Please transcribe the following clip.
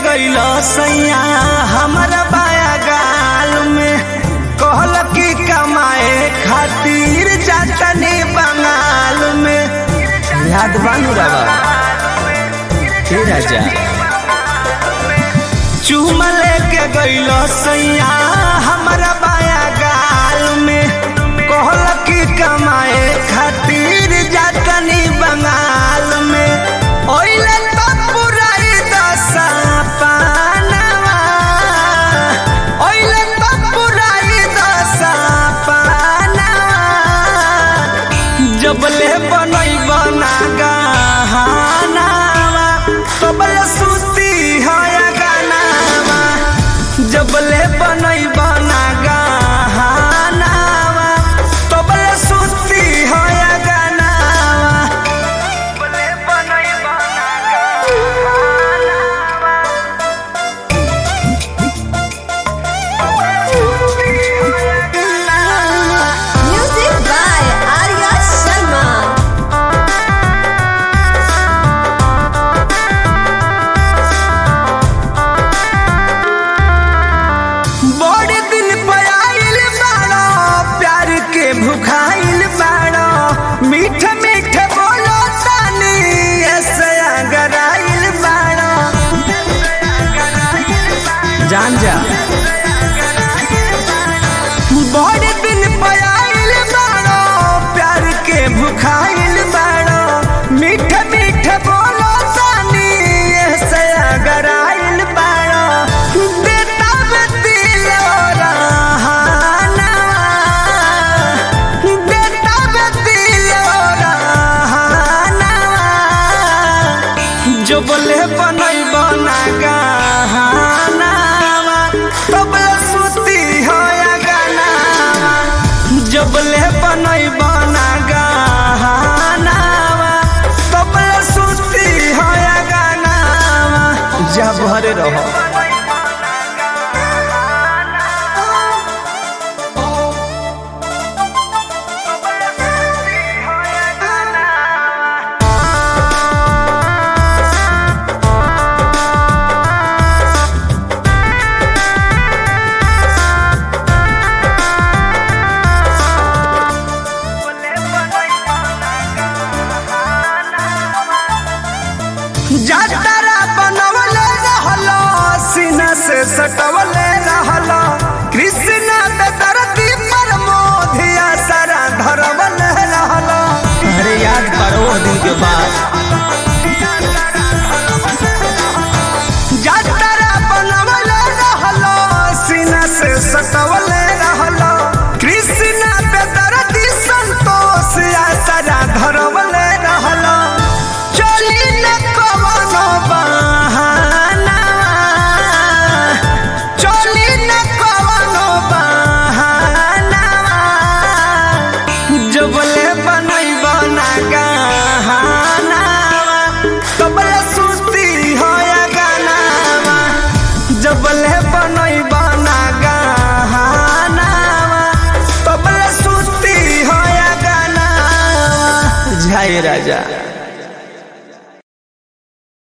गइलो सैया हमरा बाया गाल में कहल कि कमाए खातिर जातनी बंगाल में याद बानू रवा हे राजा चूमा लेके गइलो सैया हमरा बाया गाल में कहल कि कमाए खातिर जातनी बंगाल में ओइले तो पुराई दशा पानवा ओइले तो पुराई दशा पानवा जबले बनई बना गहनावा तबले सुती है गानावा जबले बनई बना गहनावा तबले सुती है गानावा जबले बनई बना गहनावा Music by Arya Sharma. बड़े दिन पर आइल बाड़ो प्यार के भुखाइल बाड़ो मीठ मीठ बोलो तानी ऐसे अगर आइल बाड़ो जान जा बड़े दिन पर आइल बाड़ो प्यार के भुखाइल बाड़ो मीठ मीठ बोलो तानी ऐसे अगर आइल बाड़ो देता में दिल रहाना देता में दिल रहाना जो बोले बनई बना गहनावा तबले सुती होया गानावा जो बोले बनई बना गहनावा तबले सुती होया गानावा जा भरे रहो जातरा बनवले रहलो सीना से सटवले रहलो कृष्ण बेदरती पर मोधिया सारा धरवले रहलो अरे याद करो वो दिन के बाद जातरा बनवले रहलो सीना से सटवले रहलो कृष्ण बेदरती संतोष या सारा धरवले रहलो चली न कवनो बहाना चली न कवनो बहाना जबले बनई बना गहना तबले सुस्ती होया गानावा जबले बनई बना गहना तबले सुस्ती होया गानावा जय राजा